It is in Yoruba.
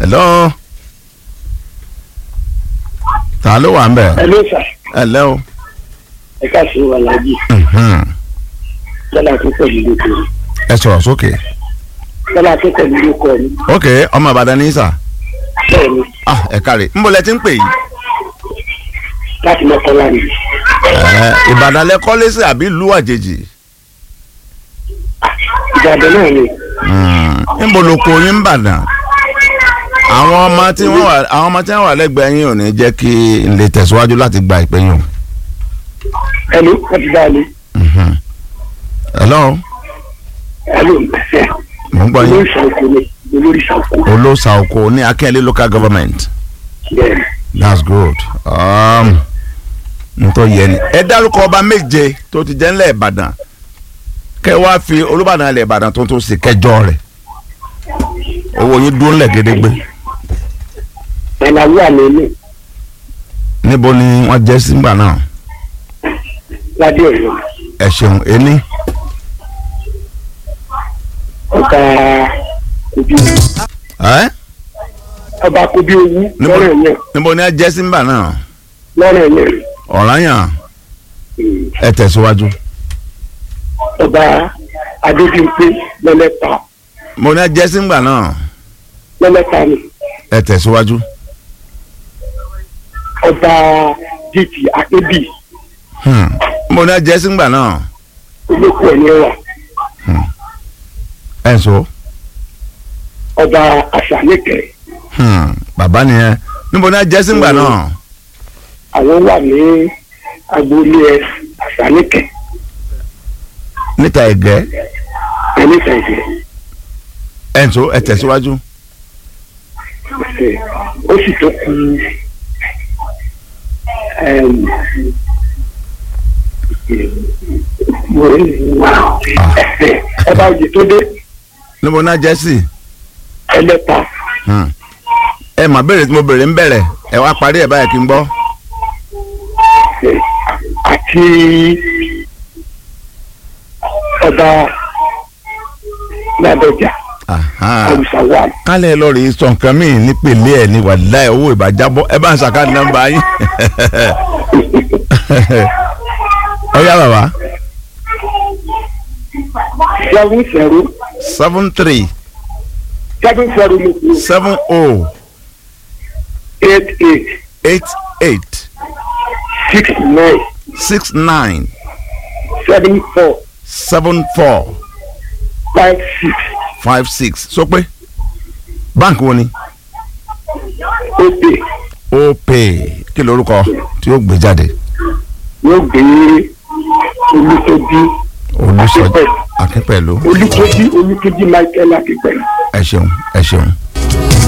hello ta ló wà ń bẹ̀ Hello sir. hello ẹ káàsì wà láàjì mhm. tọ́lá tó pẹ̀lú lóko ẹ sọ̀rọ̀ sókè tọ́lá tó pẹ̀lú lóko ni ok ọmọ ìbàdàn ní sà bẹ́ẹ̀ ni ah ẹ káre ń bọ̀ lẹ ti ń pè yìí láti mọ́kànlá ni ẹ ìbàdàn lẹ kọ́lé sí àbí ìlú àjèjì ìbàdàn náà ni ń bọ̀ lóko yín ń bàdàn àwọn ọmọ tí wọ́n wà àwọn ọmọ tí wọ́n wà lẹ́gbẹ̀ẹ́ yín ò ní jẹ́ kí n lè tẹ̀síwájú láti gba ìpè yín o. ẹnu wọ́n ti dá ni Mhm. hello ẹnu mo ń gbọ́ yín olórí ìṣàkó ni olórí ìṣàkó olóòsà oko ní akínyẹlé local government bẹ́ẹ̀ ni that's good um, nítorí yẹn ni ẹ dárúkọ ọba méje tó ti jẹ́ ńlẹ̀ ìbàdàn kẹ wá fi olúbàdàn ilẹ̀ ìbàdàn tó tó sì kẹjọ rẹ̀ owó yín dúró ńlẹ̀ gédégbé ẹ̀nàwó àná ilé níbo ni wọ́n jẹ́ sígbà náà ládé ọ̀yọ́ ẹ ṣeun ení ọba kobi ẹ ọba kobi owó níbo lọ́rọ̀ yẹn níbo ni wọ́n jẹ́ sígbà náà lọ́rọ̀ yẹn ọ̀ranyàn ẹ tẹ̀síwájú ọba adébímpé lọ́lẹ́ta mo ní wọ́n jẹ́ sígbà náà lọ́lẹ́ta ni ẹ tẹ̀síwájú ọba dìtì akébì Hmm. mo ní wọ́n jẹ́ sígbà náà olóko ẹ̀ ní ẹwà ẹ̀ ń sọ. ọba àṣàlẹ̀kẹ̀ Hmm, bàbá nìyẹn níbo ni a jẹ́ sígbà náà àwọn wà ní agboolé ẹ àṣàlẹ̀kẹ̀ níta ẹ̀gẹ́ ẹni tẹ̀sẹ̀ ẹ̀ ń so ẹ̀ tẹ̀síwájú. ó sì tó kú ẹm, ọba òjì tó dé níbo ni a jẹ́ sí. ẹlẹ́ta Hmm. ẹ mà béèrè tí mo béèrè ń bẹ̀rẹ̀ ẹ wá parí ẹ̀ báyìí kí n gbọ́. àti ọba ládọjà Aha. àwùsà wà kálẹ̀ lọ rí sọ nǹkan míì nípele ẹ̀ ní wàláì owó ìbàjábọ̀ ẹ bá ń ṣàkáàdì nọ́mbà yín. ọ̀yá bàbá seven zero seven three seven zero ló kú seven oh eight eight eight eight six nine six nine seven four seven four five six five six sọ pé báǹkì wo ni ope opay kí lorúkọ tí ó gbé jáde yóò gbé olùtọ́jú olùsọjí akínpẹ̀lú olùtọ́jú olùtọ́jú michael akípẹ̀lú. ẹ ṣeun ẹ ṣeun